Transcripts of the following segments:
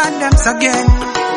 dance again.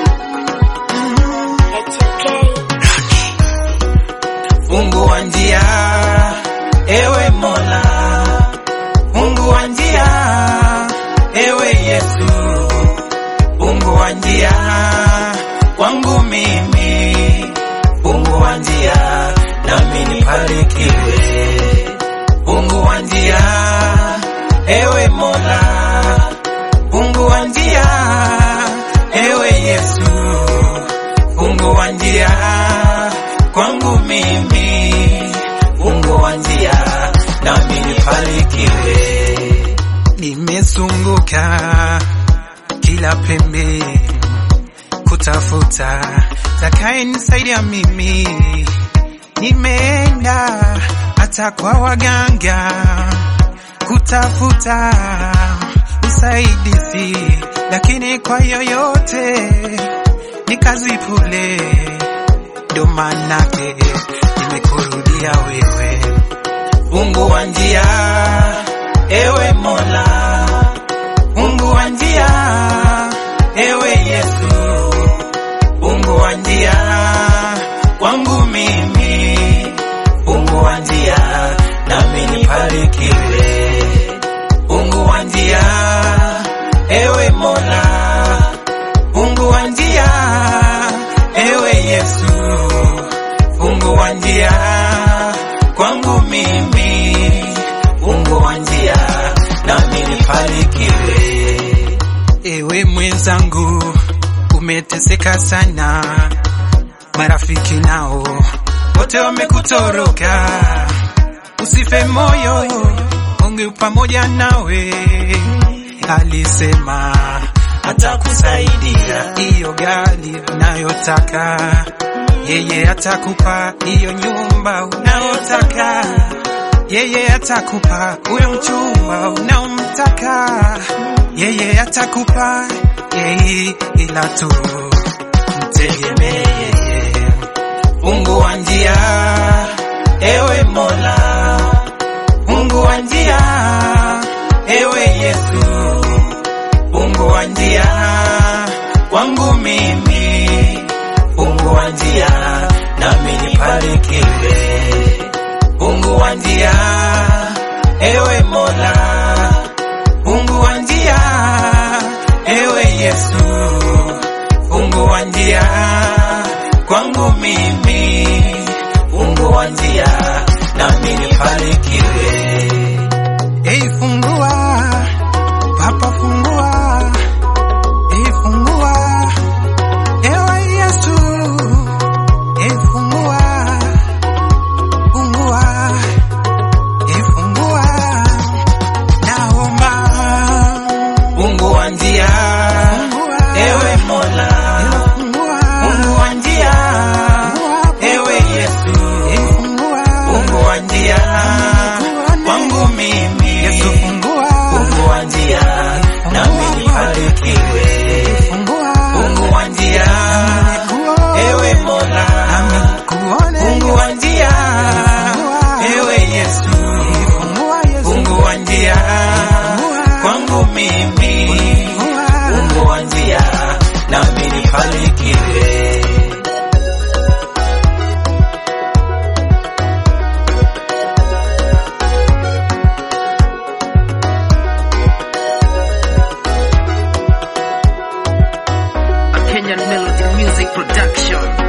Mungu wa njia, ewe Mola, Mungu wa njia, ewe Yesu, Mungu wa njia kwangu mimi, Mungu wa njia, nami nibarikiwe. Mungu wa njia, ewe Mola, Mungu wa njia, ewe Yesu, Mungu wa njia kwangu mimi, Mungu wa njia, nami nibarikiwe. Nimezunguka kila pembe kutafuta takaye nisaidia mimi, nimeenda hata kwa waganga kutafuta usaidizi, lakini kwa yoyote ni kazi bure. Ndo manake nimekurudia wewe, Mungu wa njia, ewe Mola, Mungu wa njia, ewe Yesu, Mungu wa njia kwangu mimi, Mungu wa njia, nami nibarikiwe. Mungu wa njia, ewe Mola, Mungu wa njia, ewe Yesu, Mungu wa njia kwangu mimi, Mungu wa njia, nami nibarikiwe. ewe mwenzangu, umeteseka sana, marafiki nao wote wamekutoroka. Usife moyo, Mungu pamoja nawe, alisema atakusaidia hiyo gari unayotaka, yeye atakupa hiyo nyumba unayotaka, yeye atakupa huyo mchumba unaomtaka, yeye atakupa yeye, ila tu mtegemee Mungu wa njia, ewe Mola, Mungu wa njia, ewe Yesu, Mungu wa njia kwangu mimi, Mungu wa njia, nami nibarikiwe. Mungu wa njia, ewe Mola, Mungu wa njia, ewe Yesu, Mungu wa njia kwangu mimi, Mungu wa njia, nami nibarikiwe. Ei, fungua Papa, fungua Ei, fungua ewe Yesu, Ei, fungua fungua Ei, fungua naomba Mungu wa njia, fungua ewe Mola, fungua Mungu wa njia, ewe Yesu, Ei, fungua Mungu wa njia kwangu mimi, Yesu, fungua Mungu wa njia, nami nibarikiwe. fungua Mungu wa njia, ewe Mola, kuone Mungu wa njia, ewe Yesu, fungua Yesu Mungu wa njia kwangu mimi, Mungu wa njia, nami nibarikiwe. Kenyan Melody Music Production.